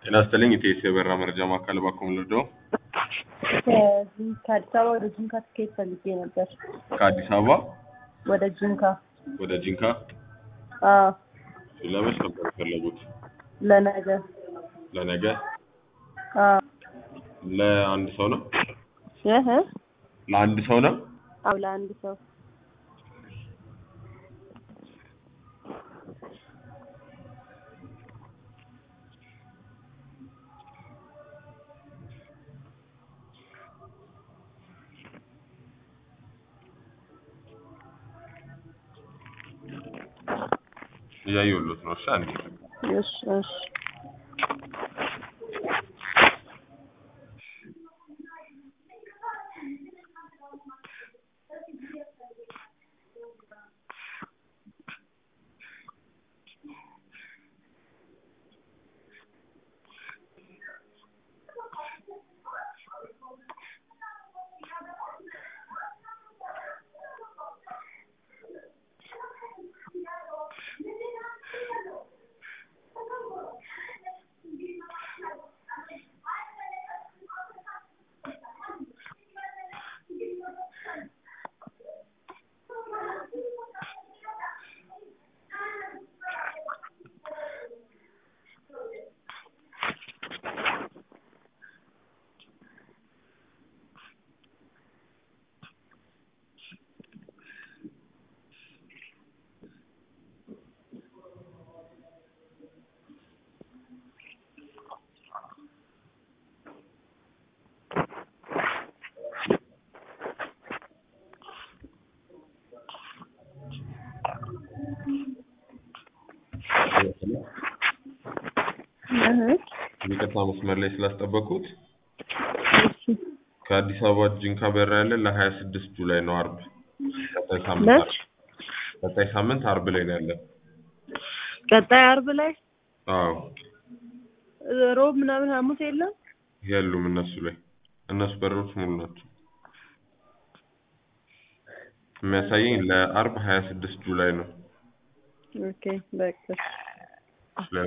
ጤና ይስጥልኝ ኢቴስ የበራ መረጃ ማዕከል ባኮም ልርዳው ከዚህ ከአዲስ አበባ ወደ ጂንካ ትኬት ፈልጌ ነበር። ከአዲስ አበባ ወደ ጂንካ ወደ ጂንካ አዎ፣ ለመች ነበር የፈለጉት? ለነገ ለነገ አዎ። ለአንድ ሰው ነው? እህ ለአንድ ሰው ነው? አዎ፣ ለአንድ ሰው እያየሁሎት ነው። እሺ አንዴ እሺ፣ እሺ። እህ ይቅርታ መስመር ላይ ስላስጠበኩት እሺ። ከአዲስ አበባ ጂንካ በራ ያለ ለሀያ ስድስት ጁላይ ነው አርብ ቀጣይ ሳምንት መች? አርብ ቀጣይ ሳምንት አርብ ላይ ነው ያለ ቀጣይ አርብ ላይ አዎ ሮብ ምናምን ሐሙስ የለም። የሉም እነሱ ላይ እነሱ በሮች ሙሉ ናቸው የሚያሳየኝ ለአርብ ሀያ ስድስት ጁላይ ነው ኦኬ በቃ